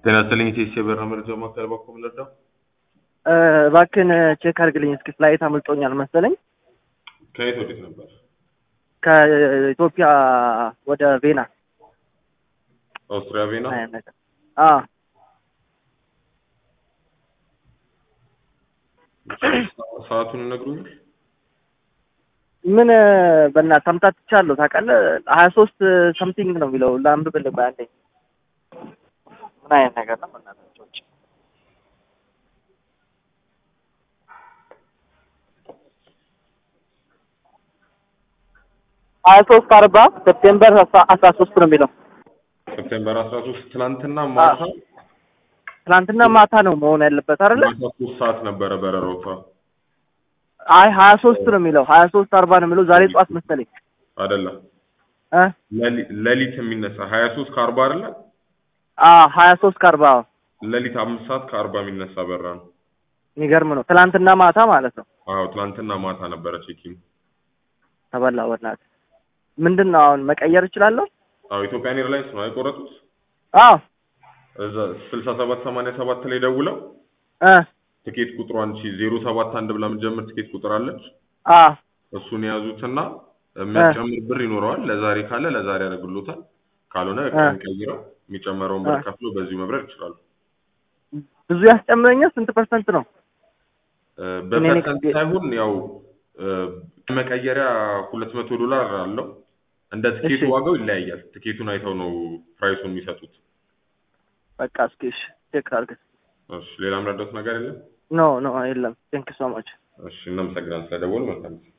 ጤና ይስጥልኝ ቴስ የበረራ መረጃ ማዕከል በኩል ልርዳው? እባክህን ቼክ አድርግልኝ እስኪ ፍላይት አምልጦኛል መሰለኝ ከየት ወዴት ነበር? ከኢትዮጵያ ወደ ቬና ኦስትሪያ ቬና። አይነት ነገር አዎ ሰዓቱን ይነግሩኛል? ምን በእናትህ አምታትቻለሁ ታውቃለህ ሀያ ሶስት ሰምቲንግ ነው የሚለው ለአንብብልህ ቆይ አንዴ ምን አይነት ነገር ነው በእናታቸው ውጭ ሀያ ሶስት አርባ ሴፕቴምበር አስራ ሶስት ነው የሚለው ሴፕቴምበር አስራ ሶስት ትናንትና ማታ ትናንትና ማታ ነው መሆን ያለበት አይደለ ማታ ሶስት ሰዓት ነበረ በረራው ሰዓት አይ ሀያ ሶስት ነው የሚለው ሀያ ሶስት አርባ ነው የሚለው ዛሬ ጠዋት መሰለኝ አይደለም እ ሌሊ- ሌሊት የሚነሳ ሀያ ሶስት ከአርባ አይደለ አ ሀያ ሶስት ከአርባ ሌሊት አምስት ሰዓት ከአርባ የሚነሳ በረራ ነው። የሚገርም ነው ትናንትና ማታ ማለት ነው አዎ ትናንትና ማታ ነበረ ቼኪን። ተበላ በእናትህ ምንድን ነው አሁን መቀየር እችላለሁ አዎ ኢትዮጵያን ኤርላይንስ ነው አይቆረጡት አዎ እዛ ስልሳ ሰባት ሰማንያ ሰባት ላይ ደውለው እ ትኬት ቁጥሯን ሺ ዜሮ ሰባት አንድ ብላ የምትጀምር ትኬት ቁጥር አለች። አ እሱን የያዙትና የሚያስጨምር ብር ይኖረዋል። ለዛሬ ካለ ለዛሬ ያደርግሎታል። ካልሆነ ቀን ቀይረው የሚጨመረውን ብር እ ከፍሎ በዚሁ መብረር ይችላሉ። ብዙ ያስጨምረኛል ስንት ፐርሰንት ነው እ እኔ በፐርሰንት ነኝ- ሳይሆን ያው እ መቀየሪያ ሁለት መቶ ዶላር አለው። እንደ ትኬቱ እሺ። ዋጋው ይለያያል። ትኬቱን አይተው ነው ፕራይሱን የሚሰጡት። በቃ እስኪ እሺ ቼክ አድርግ እሺ ሌላ ምረዳት ነገር የለም። ኖ ኖ የለም ቴንክ ሶ ማች እሺ እናመሰግናለን ስለደወሉ መልካም ጊዜ